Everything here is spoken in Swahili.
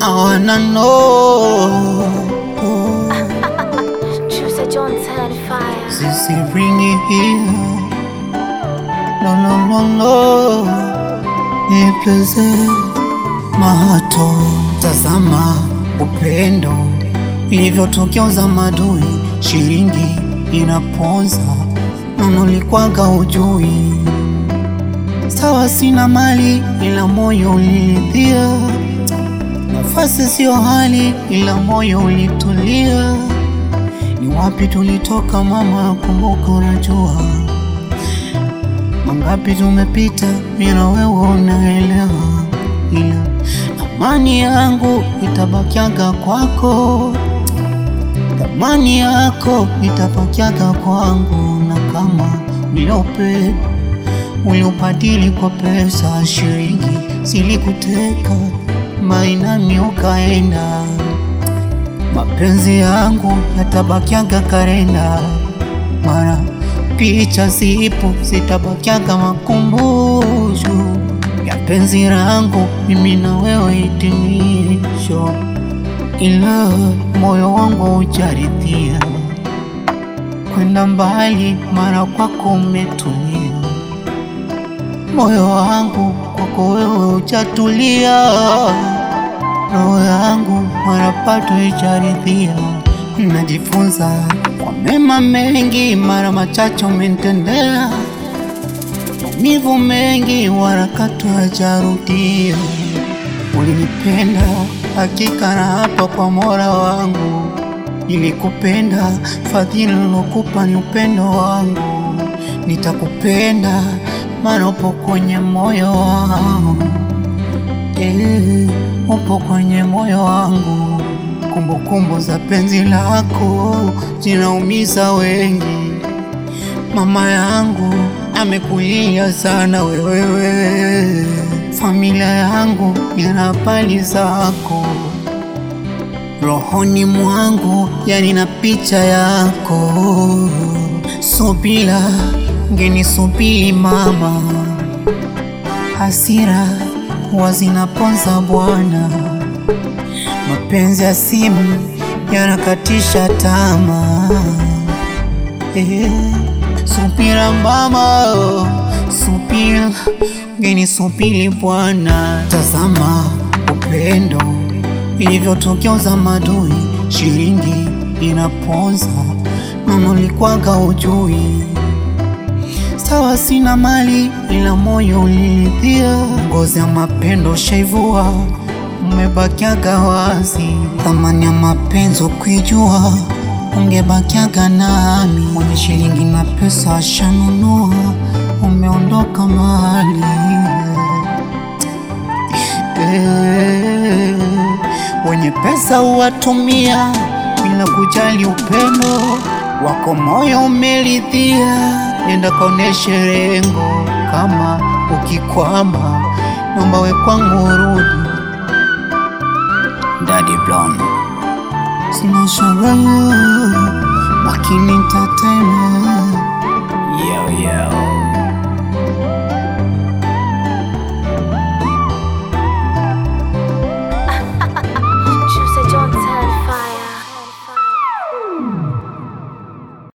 I wanna know. Juicy John turn fire. Sisi bring it here. No, no, no, no. Nipleze mahato. Tazama upendo ilivyotokeza madui, shilingi inaponza, nanulikwaga ujui. Sawa, sina mali ila moyo uliridhia, nafasi sio hali ila moyo ulitulia. Ni wapi tulitoka mama, kumbuka, unajua mangapi tumepita, mimi na wewe unaelewa, ila amani yangu itabakiaga kwako, thamani yako itabakiaga kwangu, na kama uliope uliobadili kwa pesa, shilingi silikuteka, mainani ukaenda mapenzi yangu yatabakiaga karenda, mara picha zipo zitabakiaga makumbusho ya penzi langu mimi na wewe, hitimisho, ila moyo wangu hujaridhia kwenda mbali, mara kwako umetulia, moyo wangu kwako wewe hujatulia roho yangu marapato ijaridhia, najifunza kwa mema mengi, mara machache umenitendea maumivu mengi, warakatu hajarudia. Ulinipenda hakika, na hapa kwa Mola wangu nilikupenda, fadhili nilokupa ni upendo wangu, nitakupenda maana upo kwenye moyo wangu Eh, upo kwenye moyo wangu, kumbukumbu za penzi lako zinaumiza wengi. Mama yangu amekulia sana wewewe, familia yangu ina pali zako, rohoni mwangu yani na picha yako. Subira ngeni subiri mama, hasira huwa zinaponza bwana, mapenzi ya simu yanakatisha tamaa. Eh, subira mama, subira ngeni subiri bwana, tazama upendo ilivyotokeza madui, shilingi inaponza, nanulikwaga ujui Sawa, sina mali ila moyo uliridhia, ngozi ya mapendo shaivua, umebakiaga wazi. Thamani ya mapenzi ukijua, ungebakiaga nami. Mwenye shilingi na pesa ashanunua, umeondoka mahali eh, wenye pesa huwatumia bila kujali upendo wako, moyo umeridhia nenda kaoneshe rengo, kama ukikwama naomba we kwangu urudi. Daddy Blonde sina sherehe lakini nitatema